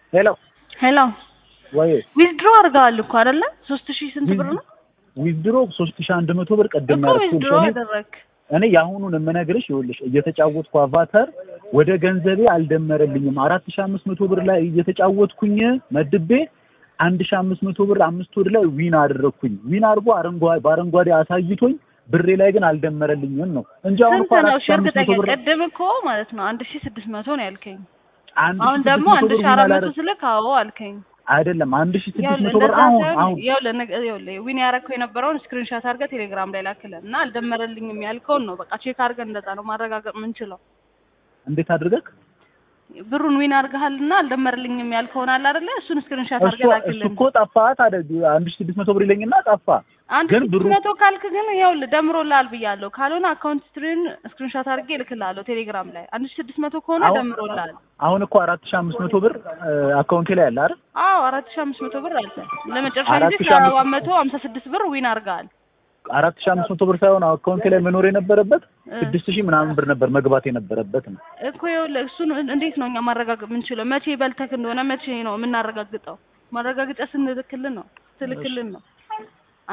ሄሎ ሄሎ ወይ ዊዝድሮ አድርገዋል እኮ አይደለ? ሶስት ሺህ ስንት ብር ነው ዊዝድሮ ሶስት ሺህ አንድ መቶ ብር ቀደም እኮ ዊዝድሮ ያደረኩት አደረግ እኔ የአሁኑን የምነግርሽ ይኸውልሽ እየተጫወትኩ አቫተር ወደ ገንዘቤ አልደመረልኝም። አራት ሺህ አምስት መቶ ብር ላይ እየተጫወትኩኝ መድቤ አንድ ሺህ አምስት መቶ ብር አምስት ወድ ላይ ዊን አደረግኩኝ። ዊን አድርጎ አረንጓዴ በአረንጓዴ አሳይቶኝ ብሬ ላይ ግን አልደመረልኝም ነው እንጂ አሁን እኮ ስንት ነው? አራት ሺህ አምስት እርግጠኛ መቶ ብር ቅድም እኮ ማለት ነው አንድ ሺህ ስድስት መቶ ነው ያልከኝ። አንድ አሁን ሺህ ደግሞ ስድስት አንድ መቶ ሺህ ብር አራት ዊን መቶ አላደረግ ስልክ አዎ አልከኝ። አይደለም አንድ ሺህ ስድስት ይኸውልህ መቶ ብር እንደዛ አሁን ሳይሆን አሁን ይኸውልህ ነገ- ይኸውልህ ዊን ያደረግከው የነበረውን ስክሪንሾት አድርገህ ቴሌግራም ላይ ላክልን እና አልደመረልኝም ያልከውን ነው በቃ ቼክ አድርገን እንደዛ ነው ማረጋገጥ የምንችለው። እንዴት አድርገህ ብሩን ዊን አድርገሃልና አልደመረልኝም ያልከውን አለ አይደለ? እሱን ስክሪንሾት እሱ አድርገህ እሱ ላክልን። እኮ ጠፋ ታዲያ አንድ ሺህ ስድስት መቶ ብር ይለኝና ጠፋ አንድ ግን ስድስት ብሩ መቶ ካልክ ግን ይኸውልህ ደምሮልሃል ብያለሁ። ካልሆነ አካውንት ስትሪን ስክሪንሾት አድርጌ እልክልሃለሁ ቴሌግራም ላይ። አንድ ሺህ ስድስት መቶ ከሆነ አሁን ደምሮልሃል። አሁን እኮ አራት ሺህ አምስት መቶ ብር አካውንቴ ላይ አለ አይደል? አዎ አራት ሺህ አምስት መቶ ብር አለ። ለመጨረሻ አራት ጊዜ ሺህ አምስት ሰባት መቶ ሀምሳ ስድስት ብር ዊን አድርገሃል። አራት ሺህ አምስት መቶ ብር ሳይሆን አካውንቴ ላይ መኖር የነበረበት እ። ስድስት ሺህ ምናምን ብር ነበር መግባት የነበረበት ነው። እኮ ይኸውልህ እሱን እንዴት ነው እኛ ማረጋገጥ የምንችለው? መቼ በልተክ እንደሆነ መቼ ነው የምናረጋግጠው? ማረጋገጫ ስንልክልን ነው ስልክልን ነው